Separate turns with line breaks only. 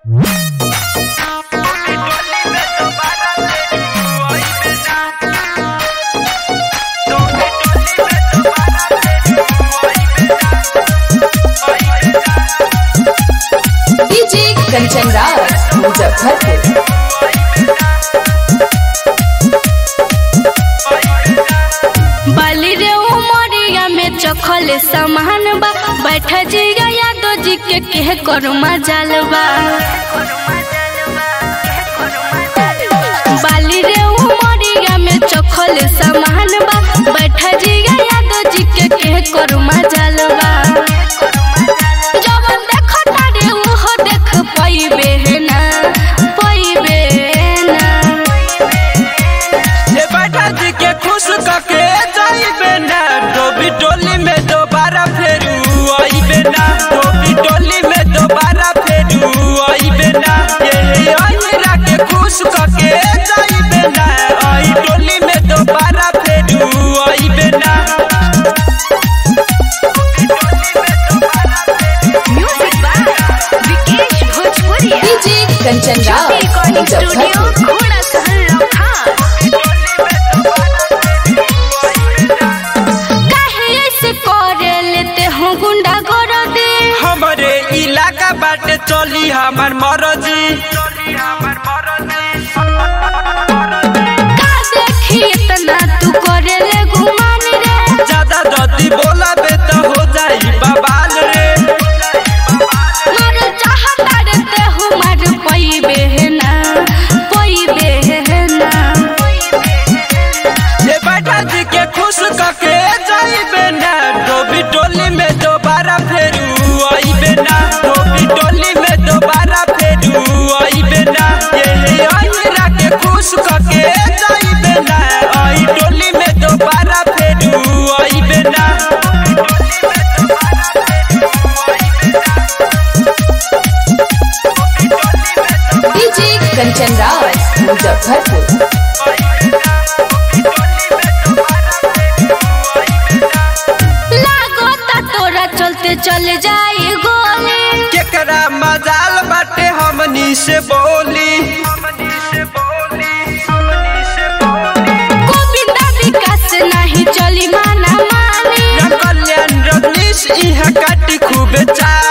DJ Kanchan Rawat Muzaffarpur
बाली रे उमरिया में चखल सामान बा बैठ जिया यादव जी के कह कर मजाल बा बाली रे उमरिया में चखल सामान बा बैठ जिया यादव जी के कह कर मजाल बा जवन देखो तारे उहो देख पाइबे ना पाइबे ना
ये बैठा जी के खुश कके जाइबे ना डोबी टोली में दोबारा फेरू आइबे ना डोबी टोली में दोबारा फेरू आइबे ना ये आइरा के खुश कके जाइबे ना आई टोली में दोबारा फेरू आइबे ना
म्यूजिक बाय विकेश भोजपुरिया
डीजे कंचन रावत मुजफ्फरपुर
घोड़ा सहल काहे ऐसे करे लेते हो गुंडा कर दे
हमरे इलाका बाटे चली हमार मरजी
का देखी इतना तू करे ले गुमान रे
ज्यादा जदी बोलाबे तो हो जाई बवाल रे
मार चाहता रहते हो मार पैबे ना पैबे ना
ये बैठा जी के खुश कके जाइबे ना डोबी टोली में दोबारा फेरू आइबे ना डोबी टोली में दोबारा फेरू आइबे ना ये आइरा के खुश कके जाइबे ना आई टोली में दोबारा फेरू आइबे ना
डीजे कंचन रावत मुजफ्फरपुर
लागता तोरा चलते चले जाई गोली
केकरा मजाल बाटे हमनी से बोली
गोविंदा विकास नहीं चली माना मानी
न कल्याण रजनीश इहाँ काटी खूबे चाल